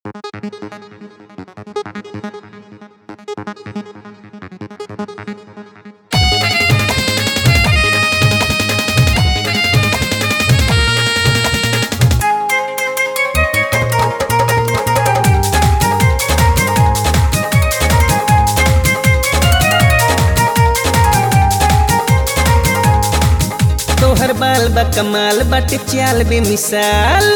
तोहर बाल बा कमाल बाटे चाल बे मिसाल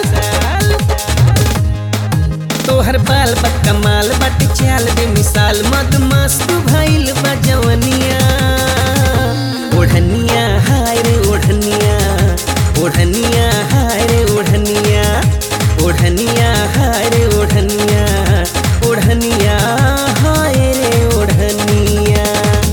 तोहर बाल बा कमाल बाटे चाल बे मिसाल मद मस्त भइल बा जवनिया ओढ़निया हाय रे ओढ़निया ओढ़निया हाय रे ओढ़निया ओढ़निया हाय रे ओढ़निया ओढ़निया हाय रे ओढ़निया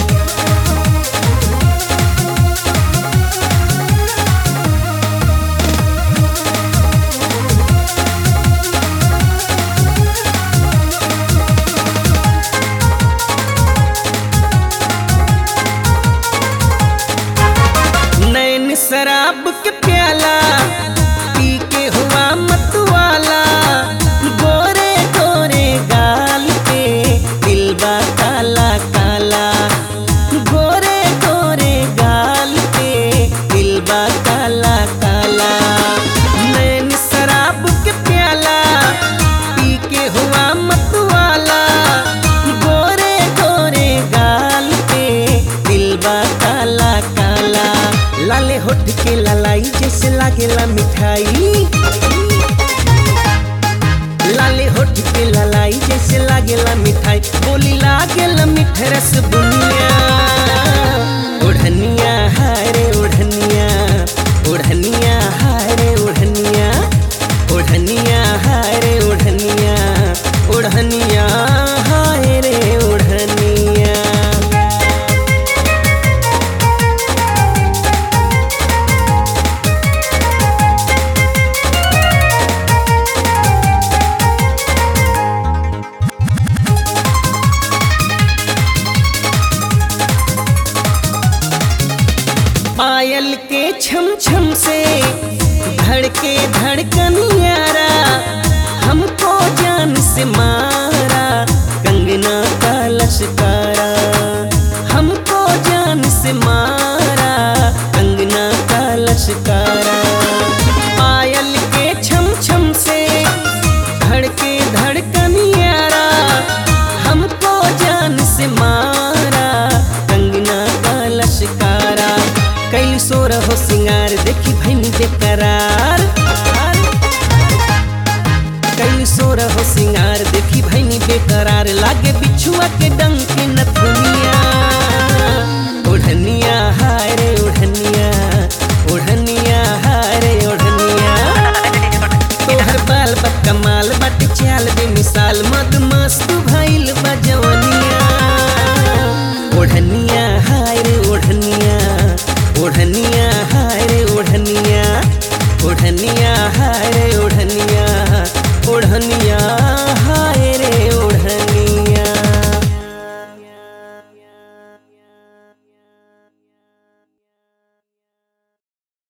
नैन शराब के प्याला पी के हुआ मतवाला गोरे गोरे गाल पे दिलबा काला काला गोरे गोरे गाल पे दिलबा काला काला नैन शराब के प्याला पी के हुआ मतवाला गोरे गोरे गाल पे दिलबा काला काला लाले होठ के ललाई जैसे लागेला मिठाई लाले होठ के ललाई जैसे लागेला मिठाई बोली लागेला मिठ रस बुनिया ओढ़निया हाय रे ओढ़निया ओढ़निया हाय रे ओढ़निया ओढ़निया हाय रे ओढ़निया ओढ़निया हाय रे ओढ़निया पायल के छम छम से धड़के धड़कन यारा हमको जान से मारा कंगना का लश्कारा हमको जान से मारा कंगना का लश्कारा पायल के छम छम से धड़के धड़कन यारा हमको जान से मारा कंगना का लश्कारा कैल सोर हो सिंगार देखी भैनी बेकरार कैल सोर हो सिंगार देखी भैनी बेकरार लागे बिछुआ के डंक के नथुनिया ओढ़निया हाय रे ओढ़निया ओढ़निया हाय रे ओढ़निया तोहर बाल बा कमाल बट चाल बे मिसाल मद मस्त भइल बा जवनिया ओढ़निया